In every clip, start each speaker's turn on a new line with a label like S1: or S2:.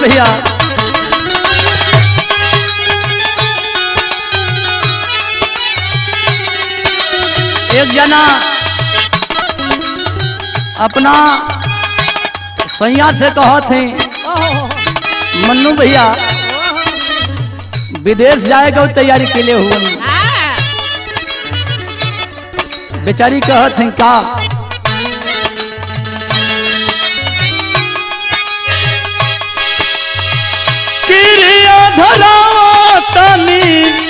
S1: भैया एक जना अपना सैया से कहत हैं मन्नू भैया विदेश जाए का तैयारी के लिए हुआ बेचारी कहत हैं का क्रिया धरावा तनी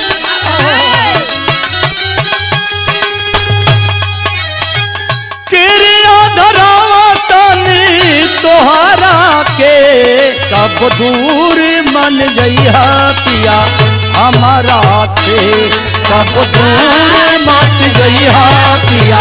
S1: क्रिया धरावा तनी तोहरा के कब दूर मन जइहा पिया हमारा से कब दूर मत जइहा पिया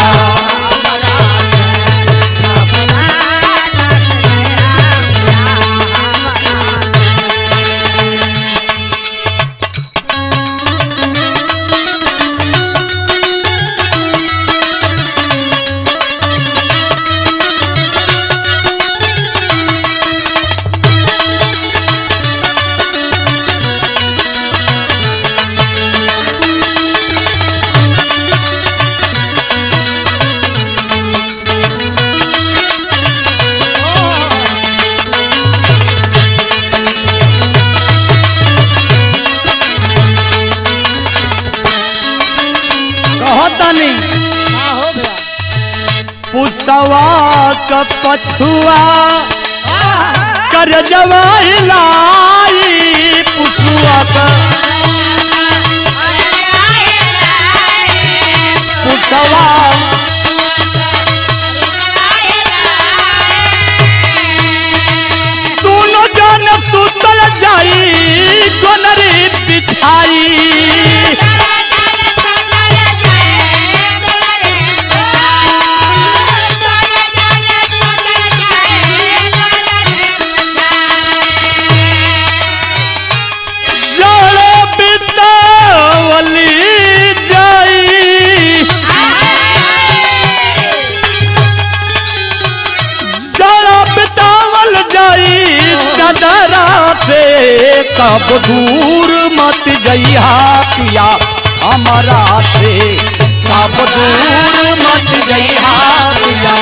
S1: कहतनी पुसवा क पछुआ कर जवाई लाई पुसुआ क पुसवा दोनों जन सुतल जाई कोनरी बिछाई जड़ बितावली जाई जरा बितावल जाई चदरा से कब दूर मत जइहा पिया हमारा से कब दूर मत जइहा पिया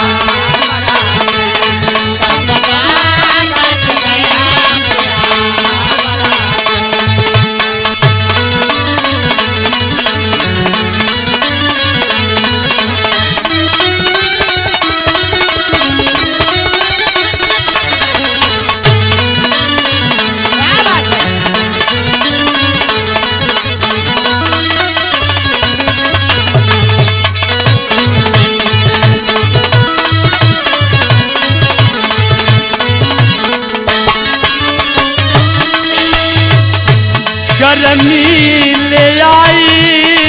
S1: गर्मी ले आई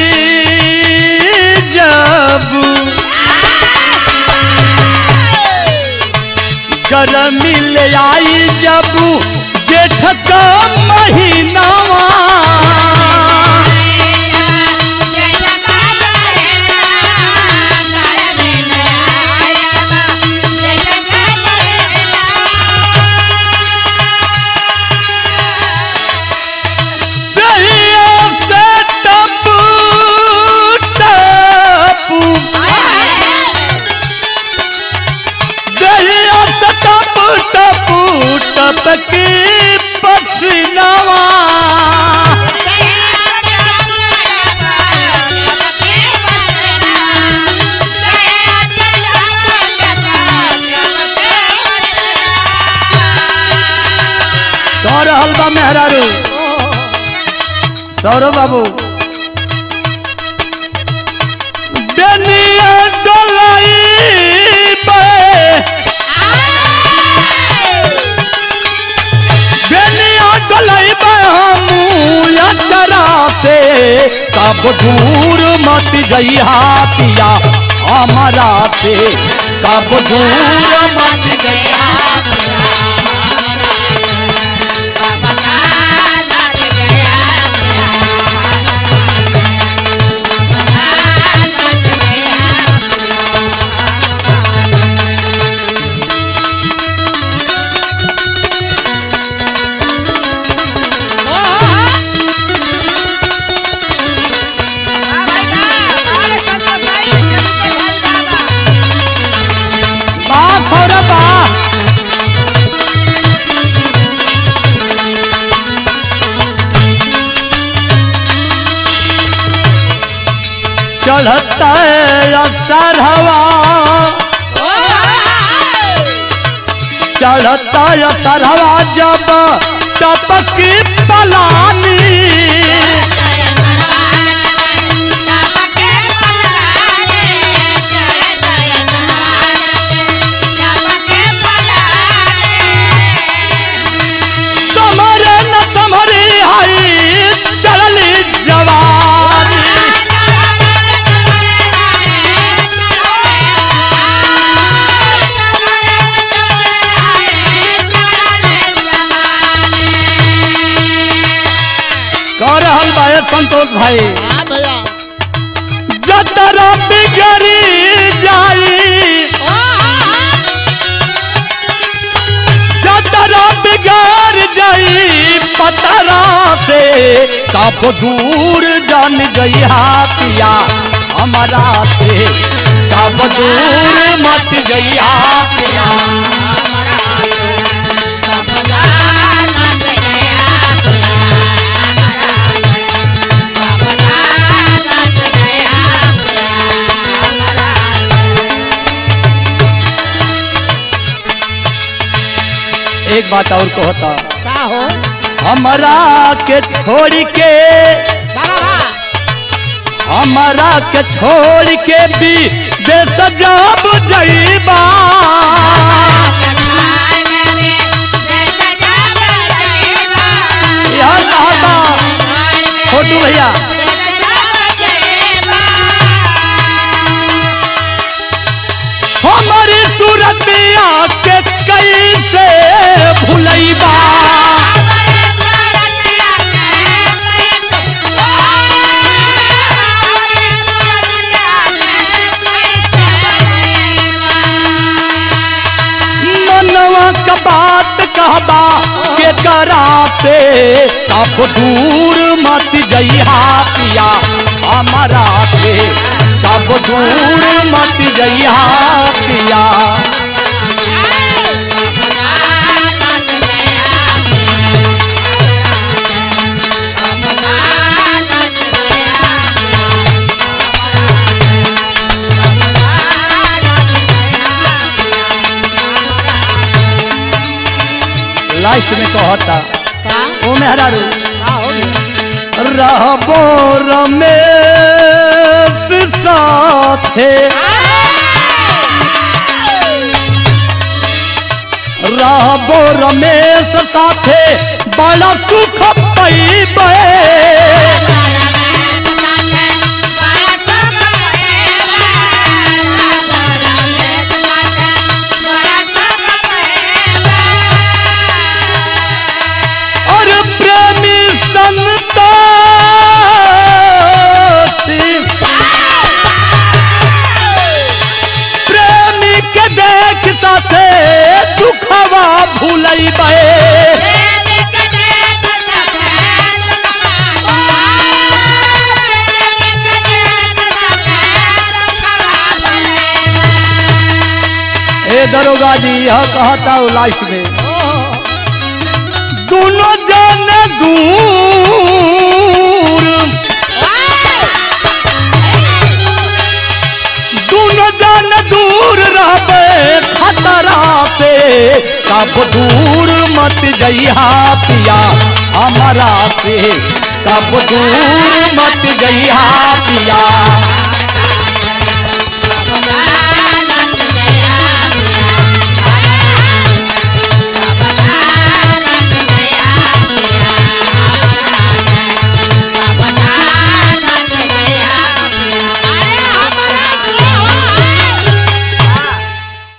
S1: जब गर्मी ले आई जब जेठ का महीनावा दहिया से टपू टपू दहिया से टपू टपू टपकी पसीनावा कह रहल बा मेहरारू सौरभ बाबू बेनिया डोलाई बे बेनिया डोलाई बे हम चरा से कब दूर मत जइहा पिया हमारा से कब दूर मत जइहा चढ़ता सरहवा चढ़ता सरहवा जब टपकी पलानी समरे न समरी हई चढ़ली जवानी कह रहल बा ए संतोष भाई
S2: हाँ भैया
S1: जतरा बिगड़ी जाई जतरा बिगड़ जाई पतरा से कब दूर जान गई हाथिया हमारा से कब दूर मत गई हाथिया एक बात और कहता
S2: का हो
S1: हमारा के छोड़ के
S2: बाबा
S1: हमारा के छोड़ के भी बेसजाब जईबा यहाँ कहता छोटू भैया हमारी सूरतिया के कैसे भूलैबा मनवा का बात कहबा के करा से तब दूर मत जइहा पिया हमारा से तब दूर मत जइहा पिया लास्ट में कहता
S2: का
S1: ओ मेहरारू
S2: का हो गया
S1: रहबो रमेश साथे रहबो रमेश साथे बड़ा सुख पैबे और प्रेमी संतोषी प्रेमी के देख साथे दुखवा भूलैबे ए दरोगा जी यह कहता हूँ लास्ट में दोनों जन दूर दोनों जन दूर रहबे खतरा से कब दूर मत जइहा पिया हमारा से कब दूर मत जइहा पिया